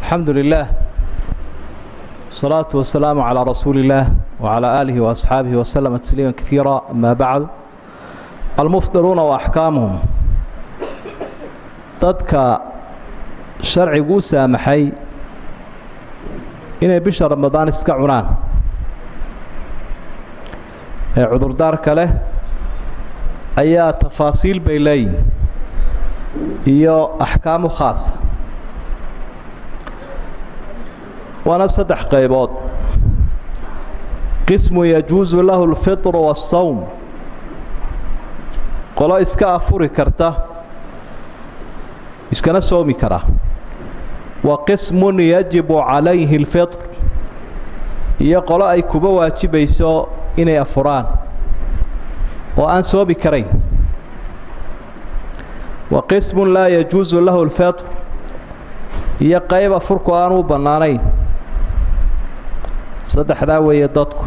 alxamdu lilah wasalaatu wasalaamu calaa rasuuli illaah wacalaa aalihi waasxaabihi waslama tasliima kaiira amaa bacdu almufdiruuna wa axkaamuhum dadka sharcigu u saamaxay inay bisha ramadaan iska cunaan ee cudurdaarka leh ayaa tafaasiil bay leeyihin iyo axkaamu khaasa waana saddex qaybood qismu yajuusu lahu اlfitru waالsawm qolo iska afuri karta iskana soomi kara wa qismun yajibu calayhi اlfitr iyo qolo ay kuba waajibayso inay afuraan oo aan soomi karayn wa qismun laa yajuusu lahu اlfitr iyo qayb afurku aan u bannaanayn saddexdaa weeye dadku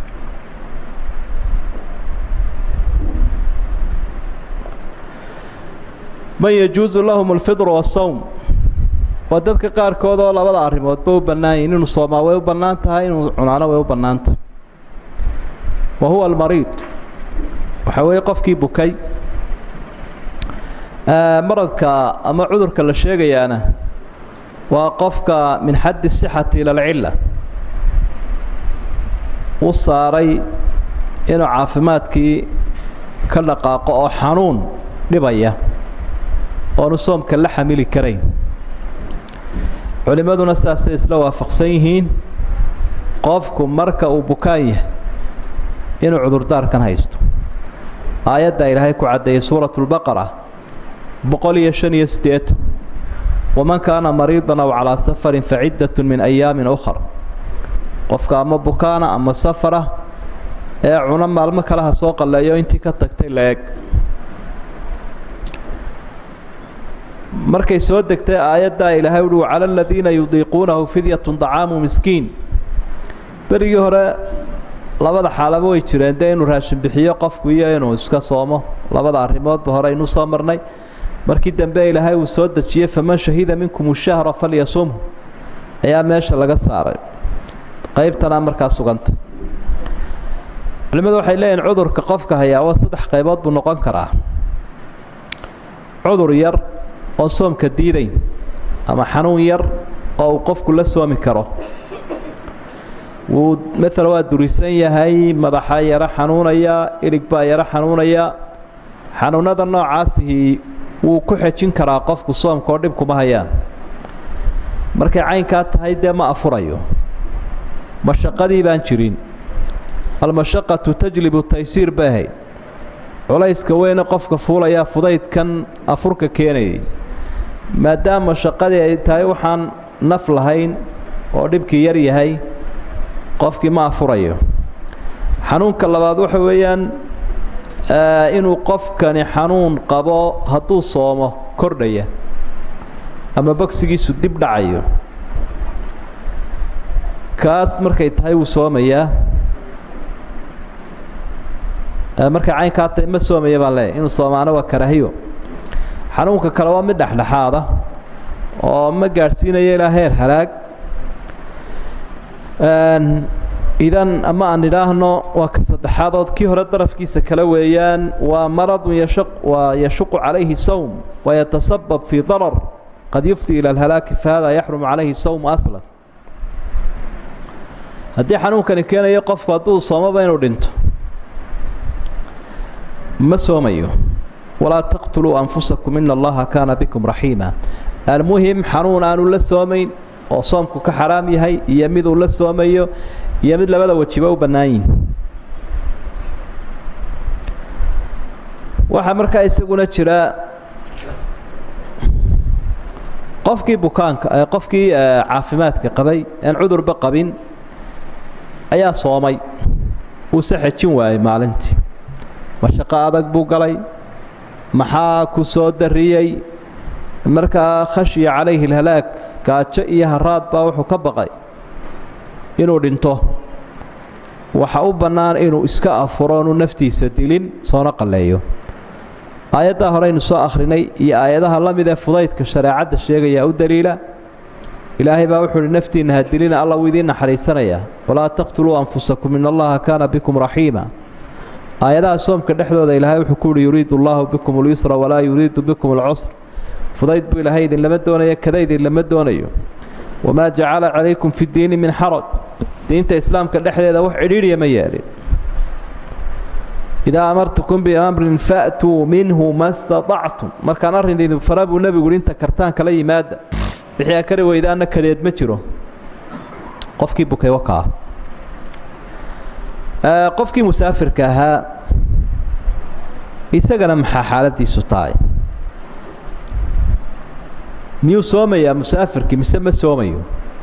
man yajuusu lahum alfidru waasawm waa dadka qaarkood oo labada arrimoodba u bannaan yihin inuu soomaa way u bannaan tahay inuu cunaano way u bannaantah wa huwa almariid waxaa weeye qofkii bukay maradka ama cudurka la sheegayaana waa qofka min xaddi sixati ila alcilla u saaray inuu caafimaadkii ka dhaqaaqo oo xanuun dhibaya oonu soomka la xamili karayn culimmaduna saasay isla waafaqsan yihiin qofku marka uu bukaan yahay inuu cudurdaarkan haysto aayadda ilaahay ku caddeeyey suuratu lbaqara boqol iyo shan iyo siddeetan waman kaana mariidan aw calaa safarin faciddatun min ayaamin ukhar qofka ama bukaana ama safara ee cuno maalmo kale ha soo qalleeyo intii ka tagtay la eg markay soo degtay aayaddaa ilaahay uhi cala aladiina yudiiquunahu fidyatun dacaamu miskiin berigii hore labada xaalaba way jireen dee inuu raashin bixiyo qofku iyo inuu iska soomo labada arrimoodba hore aynu soo marnay markii dambe ilaahay uu soo dejiyey faman shahida minkum shahra falyasumhu ayaa meesha laga saaray qaybtanaa markaa suganta culimmadu waxay leeyihin cudurka qofka hayaa waa saddex qaybood buu noqon karaa cudur yar oon soomka diidayn ama xanuun yar oo uu qofku la soomi karo wuu maala waa durisan yahay madaxa yaro xanuunaya ilig baa yaro xanuunaya xanuunada noocaasihii wuu ku xejin karaa qofku soomka oo dhib kuma hayaan markay caynkaa tahay dee ma afurayo mashaqadii baan jirin almashaqatu tajlibu taysiir bay ahayd culayska weyne qofka fuulayaa fudaydkan afurka keenayay maadaama mashaqadii ay tahay waxaan naf lahayn oo dhibkii yar yahay qofkii ma afurayo xanuunka labaad waxa weeyaan inuu qofkani xanuun qabo hadduu soomo kordhaya ama bogsigiisu dib dhacayo kaas markay tahay wuu soomayaa markay caynkaa tahay ma soomaya baan leeyahy inuu soomaano waa karaahiyo xanuunka kale waa mid dhexdhexaada oo ma gaadhsiinayo ilaa heer halaag idan ama aan idhaahno waa ka saddexaadood kii hore darafkiisa kale weeyaan waa maradun yasha waa yashuqu calayhi sawm wayatasabab fii darar qad yufdi ila alhalaaki fahada yaxrumu calayhi sawmu aslan haddii xanuunkani keenayo qofku hadduu soomaba inuu dhinto ma soomayo walaa taqtuluu anfusakum ina allaha kaana bikum raxiima almuhim xanuun aanu la soomayn oo soomku ka xaraam yahay iyo miduu la soomayo iyo mid labada wejiba u bannaan yihin waxaa markaa isaguna jira qofkii bukaanka qofkii caafimaadka qabay aan cudurba qabin ayaa soomay uu se xejin waayey maalintii mashaqo adag buu galay maxaa ku soo dariyey markaa khashiya calayhi alhalaag gaajo iyo haraad baa wuxuu ka baqay inuu dhinto waxa u bannaan inuu iska afuro inuu naftiisa dilin soona qalleeyo aayaddaa horeynu soo akhrinay iyo aayadaha la mid ee fudaydka shareecadda sheegayaa u daliila ilaahay baa wuxuu uhi naftiinna hadilina alla wuu idiin naxariisanayaa walaa taqtuluu anfusakum in allaha kaana bikum raxiima aayadaha soomka dhexdooda ilaahay wuxuu ku uhi yuriidu allaahu bikum اlyusra walaa yuriidu bikum اlcusr fudayd buu ilaahay idinlama doonayo kada idinlama doonayo wamaa jacala calaykum fi ddiini min xaraj diinta islaamka dhexdeeda wax cidhiidhiya ma yeelin idaa amartukum biamrin fa'tuu minhu ma staطactum markaan arrin idin fara buu nebigu uhi inta kartaan kala yimaada wixii aa kari weydaanna kadeed ma jiro qofkii bukay wakaa qofkii musaafirka ahaa isagana maxaa xaaladiisu tahay miyuu soomayaa musaafirkii mise ma soomayo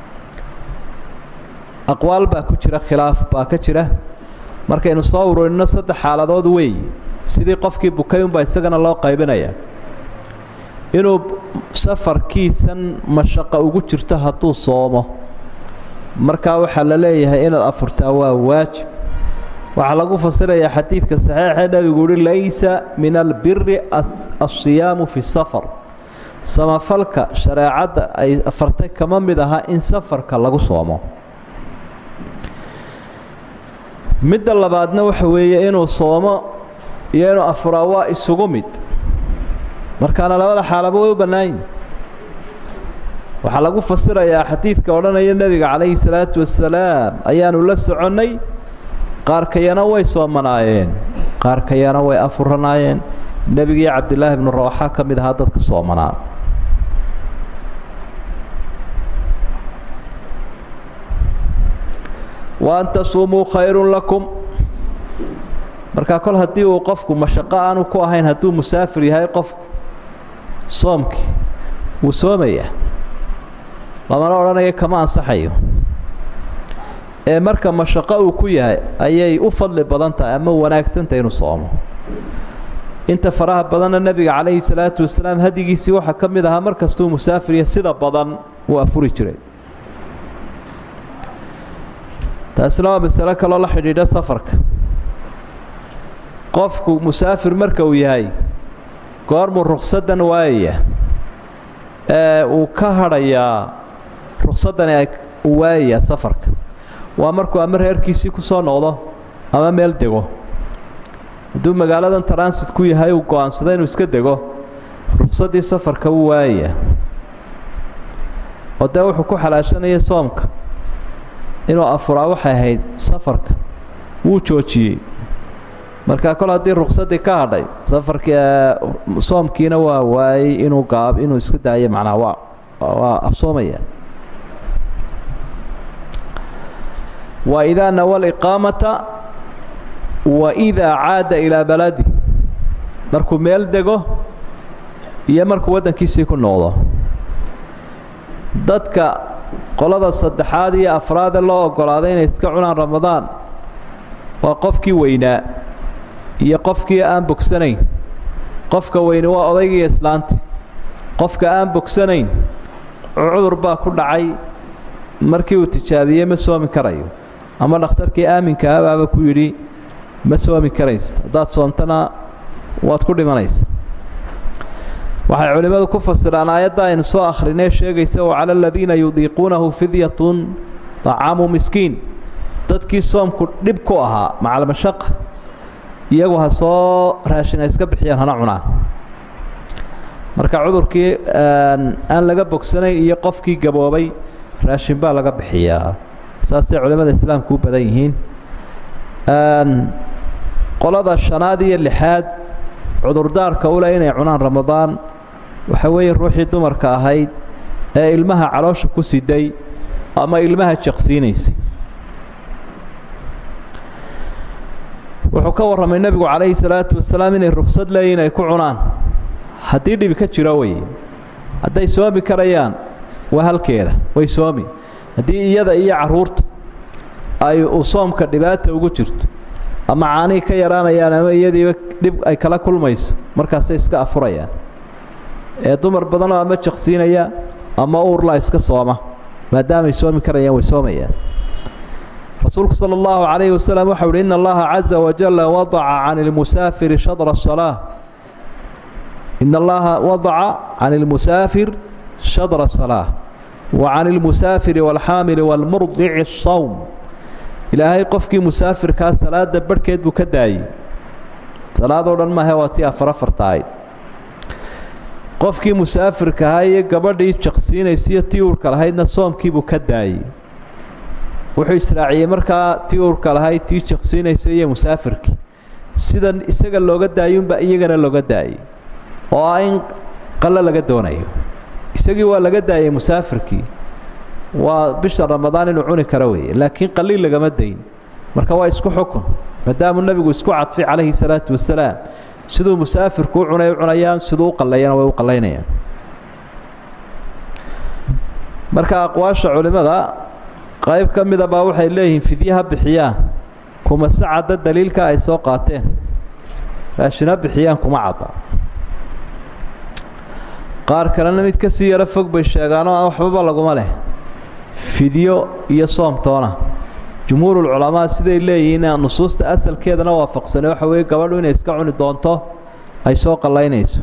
aqwaal baa ku jira khilaaf baa ka jira markaynu soo ururinno saddex xaaladood weey sidii qofkii bukay unbaa isagana loo qaybinaya inuu safarkiisan mashaqo ugu jirto hadduu soomo markaa waxaa la leeyahay inaad afurtaa waa waajib waxaa lagu fasirayaa xadiidka saxiixee nebigu uhi laysa min albiri asiyaamu fi safar samafalka shareecadda ay afartay kama mid aha in safarka lagu soomo midda labaadna waxa weeye inuu soomo iyo inuu afuraa waa isugu mid markaana labada xaalaba way u bannaanyihin waxaa lagu fasirayaa xadiidka odhanaya nebiga calayhi salaatu wasalaam ayaanu la soconnay qaarkayana way soomanaayeen qaarkayana way afuranaayeen nebigii cabdilaahi ibnu rawaxa ka mid ahaa dadka soomanaa wa an tasuumuu khayrun lakum markaa kol haddii uu qofku mashaqo aanu ku ahayn hadduu musaafir yahay qofku soomkii wuu soomayaa lamana odhanaya kama ansaxayo ee marka mashaqo uu ku yahay ayay u fadli badan tahay ama wanaagsantahay inuu soomo inta faraha badanna nebiga calayhi salaatu wasalaam hadigiisii waxaa ka mid ahaa mar kastuu musaafiriya sida badan uu afuri jiray taasina waa masalo kaloo la xidhiidha safarka qofku musaafir marka uu yahay goormuu ruksaddan waayaya ee uu ka hadhayaa ruksaddani uu waayayaa safarka waa markuu ama reerkiisii ku soo noqdo ama meel dego hadduu magaaladan transit ku yahay uu go-aansado inuu iska dego ruksaddii safarka wuu waayayaa oo dee wuxuu ku xalaashanaya soomka inuu afuraa waxay ahayd safarka wuu joojiyey markaa kol haddii ruksaddii ka hadhay safarkii soomkiina waa waayey inuu gaab inuu iska daayo macnaha waa waa afsoomaya wa idaa nawa liqaamata wa idaa caada ilaa baladi markuu meel dego iyo markuu waddankiisii ku noqdo dadka qolada saddexaad iyo afraade loo oggolaaday inay iska cunaan ramadaan waa qofkii weynaa iyo qofkii aan bogsanayn qofka weyni waa odaygiiyo islaanti qofka aan bogsanayn cudur baa ku dhacay markii uu tijaabiyey ma soomi karayo ama dhakhtarkii aaminka abaaba ku yidhi ma soomi karaysa haddaad soontana waad ku dhimanaysa waxay culimmadu ku fasiraan aayadda aynu soo akhrinee sheegaysa wa cala aladiina yudiiquunahu fidyatun طacaamu miskiin dadkii soomku dhib ku ahaa macalmashaqa iyagu ha soo raashin ay iska bixiyaan hana cunaan marka cudurkii aan laga bogsanayn iyo qofkii gaboobay raashin baa laga bixiyaa saasay culimmada islaamku u badan yihiin qolada shanaad iyo lixaad cudurdaarka u leh inay cunaan ramadaan waxa weeye ruuxii dumarka ahayd ee ilmaha caloosha ku siday ama ilmaha jaqsiinaysay wuxuu ka warramay nebigu calayhi salaatu wasalaam inay ruksad leeyihin ay ku cunaan haddii dhibi ka jiro weye hadday soomi karayaan waa halkeeda way soomi haddii iyada iyo carruurta ay uu soomka dhibaata ugu jirto ama caanihii ka yaraanayaan ama iyadiiba dhib ay kala kulmayso markaasay iska afurayaan ee dumar badanoo ama jaqsiinaya ama uurla iska sooma maadaamay soomi karayaan way soomayaan rasuulku sala allahu calayhi wasalam waxau uhi ina allaha caza wajalla wadaca can ilmusaafiri shadra asalaa ina allaha wadaca can ilmusaafir shadra asalaa wa can ilmusaafiri waalxaamili waalmurdici asawm ilaahay qofkii musaafirkaa salaada barhkeed buu ka daayey salaadoo dhan maahe waa tii afar afarta ahayd qofkii musaafirka ahaa iyo gabadhii jaqsiinaysiiyo tii uurka lahaydna soomkiibuu ka daayey wuxuu israaciyey markaa tii uurka lahayd tii jaqsiinaysa iyo musaafirkii sidan isaga looga daayuunbaa iyagana looga daayey oo ah in qallo laga doonayo isagii waa laga daayey musaafirkii waa bisha ramadaan inuu cuni karo weeye laakiin qaliil lagama dayn marka waa isku xukun maadaamuu nebigu isku cadfay calayhi salaatu wasalaam siduu musaafirku u cunay u cunayaan siduu u qallayana way u qallaynayaan marka aqwaasha culimmada qayb ka mida baa waxay leeyihiin fidye ha bixiyaan kuma se cadda daliilka ay soo qaateen raashin ha bixiyaan kuma cadda qaar kalena mid ka sii yaro fog bay sheegaanoo waxbaba laguma leh fidyo iyo soomtoona jumhuurulculamaa siday leeyihiin nusuusta asalkeedana waafaqsane waxa weeye gabadhu inay iska cuni doonto ay soo qallaynayso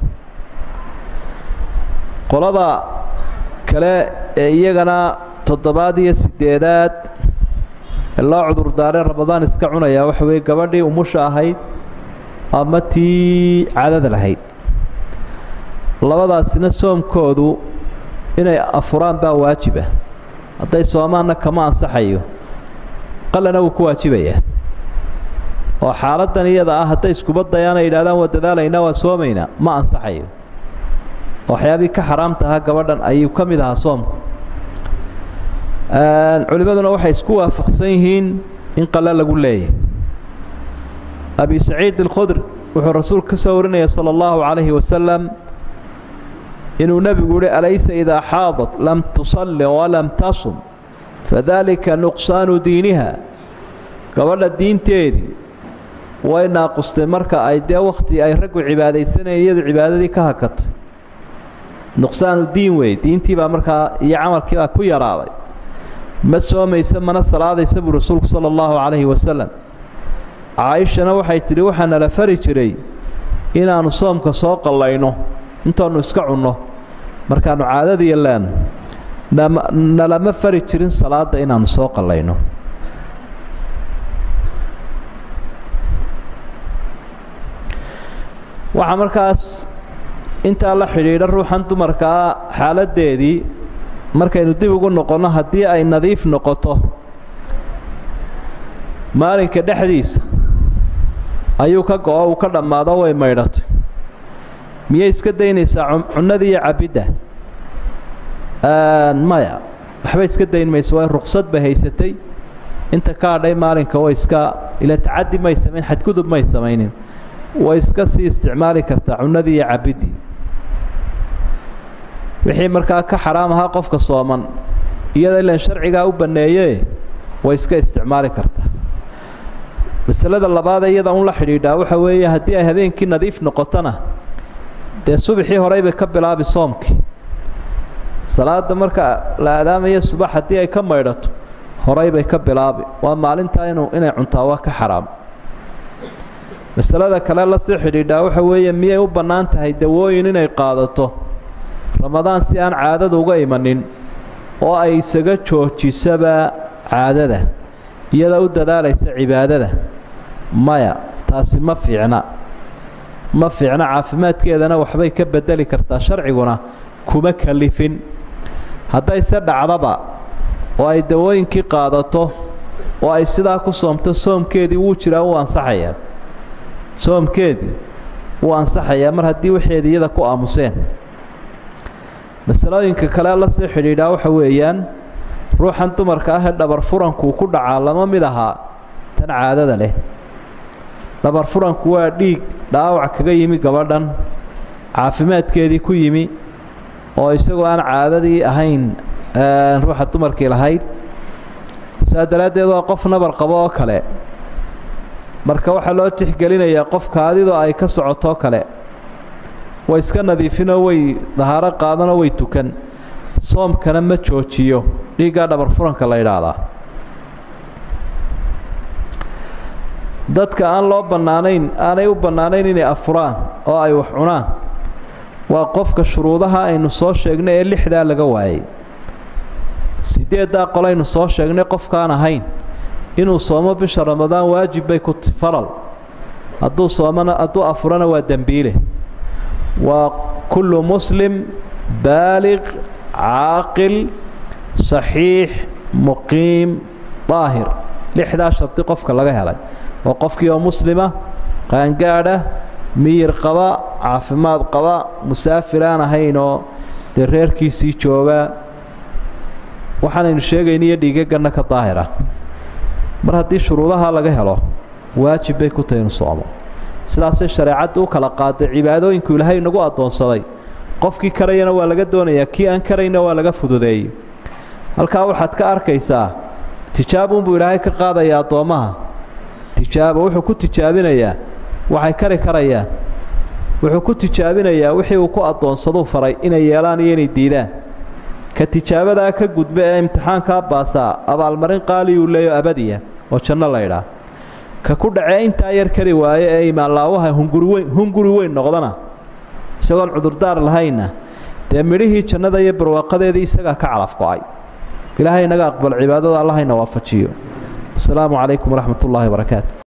qolada kale ee iyagana toddobaad iyo siddeedaad ee loo cudurdaaree ramadaan iska cunayaa waxa weeye gabadhii umusha ahayd ama tii cadada lahayd labadaasina soomkoodu inay afuraan baa waajiba hadday soomaanna kama ansaxayo qalana wuu ku waajibayaa oo xaaladdan iyada ah hadday iskuba dayaan ay yidhahdaan waa dadaalaynaa waa soomaynaa ma ansaxayo waxyaabihii ka xaraamtahaa gabadhan ayuu ka mid ahaa soomku culimmaduna waxay isku waafaqsan yihiin in qale lagu leeyahy abi saciid alkhudri wuxuu rasuulku ka soo warinaya sala allahu calayhi wasalam inuu nebigu yihi alaysa idaa xaadat lam tusalli walam tasum fadalika nuqsaanu diiniha gabadha diinteedii way naaqustay marka ay dee wakhti ay raggu cibaadaysanayeen iyadu cibaadadii ka hakatay nuqsaanu diin wey diintii baa markaa iyo camalkii baa ku yaraaday ma soomaysa mana salaadaysa buu rasuulku sala allahu calayhi wasalam caaishana waxay tidhi waxaa nala fari jiray inaannu soomka soo qallayno intaannu iska cunno markaannu caadadiiyo leeno nalama fari jirin salaadda inaannu soo qallayno waxaa markaas intaa la xidhiidha ruuxan dumarkaa xaaladdeedii markaynu dib ugu noqonno haddii ay nadiif noqoto maalinka dhexdiisa ayuu ka go-o uu ka dhammaado way maydhatay miyay iska daynaysaa cunnadii iyo cabbidda maya waxba iska dayn mayso way ruqsad bay haysatay inta ka hadhay maalinka way iska ila tacaddi may samayn xadgudub may samaynin way iska sii isticmaali kartaa cunnadii iyo cabbiddii wixii markaa ka xaraam ahaa qofka sooman iyada ilan sharcigaa u banneeyee way iska isticmaali kartaa masalada labaad iyada un la xidhiidhaa waxa weeye haddii ay habeenkii nadiif noqotona dee subaxii horey bay ka bilaabi soomkii salaada marka la aadaamaya subax haddii ay ka maydhato horey bay ka bilaabi waa maalintaa inu inay cuntaa waa ka xaraam masalada kale lasii xidhiidhaa waxa weeye miyay u bannaan tahay dawooyin inay qaadato ramadaan si aan caadada uga imanin oo ay isaga joojisaba caadada iyada u dadaalaysa cibaadada maya taasi ma fiicna ma fiicna caafimaadkeedana waxbay ka bedeli kartaa sharciguna kuma kalifin haddayse dhacdaba oo ay dawooyinkii qaadato oo ay sidaa ku soomto soomkeedii wuu jiraa wuu ansaxayaa soomkeedii wuu ansaxayaa mar haddii waxeeda iyada ku aamuseen masalooyinka kale la sii xidhiidhaa waxa weeyaan ruuxan dumarka ah ee dhabar furankuu ku dhacaa lama mid ahaa tan caadada leh dhabar furanku waa dhiig dhaawac kaga yimi gabadhan caafimaadkeedii ku yimi oo isagoo aan caadadii ahayn ruuxa dumarkii lahayd saa daraaddeed waa qof nabar qabo oo kale marka waxaa loo tixgelinayaa qofka adidoo ay ka socotoo kale way iska nadiifinoo way dahaaro qaadanoo way tukan soomkana ma joojiyo dhiiggaa dhabar furanka la yidhaahdaa dadka aan loo bannaanayn aanay u bannaanayn inay afuraan oo ay wax cunaan waa qofka shuruudaha aynu soo sheegnay ee lixdaa laga waayay sideeddaa qolaynu soo sheegnay qofkaan ahayn inuu soomo bisha ramadaan waajib bay ku faral hadduu soomana hadduu afurana waa dembiile waa kullu muslim baaliq caaqil saxiix muqiim daahir lixdaa shardi qofka laga helay waa qofkii oo muslima qaangaadha miyir qaba caafimaad qaba musaafir aan ahaynoo dee reerkiisii jooga waxaanaynu sheegayna iyo dhiigaganna ka daahira mar haddii shuruudaha laga helo waajib bay ku tahay inu soomo sidaasay shareecaddu u kala qaaday cibaadooyinku ilaahay nagu addoonsaday qofkii karayana waa laga doonayaa kii aan karayna waa laga fududeeyey halkaa waxaad ka arkaysaa tijaabunbuu ilaahay ka qaadayaa addoommaha tijaabo wuxuu ku tijaabinayaa waxay kari karayaan wuxuu ku tijaabinayaa wixii uu ku addoonsaduu faray inay yeelaan iyo inay diidaan ka tijaabadaa ka gudba ee imtixaankaa baasaa abaalmarin qaaliyuu leeyo abadiya oo janno laydhaa ka ku dhacee intaa yar kari waaye ee imaanlaawaha hunguriweyn hunguri weyn noqdana isagoon cudurdaar lahaynna dee midhihii jannada iyo barwaaqadeedii isagaa ka calaf go-ay ilaahay inaga aqbal cibaadada allahayna waafajiyo wasalaamu calaykum waraxmat ullaahi wabarakaatu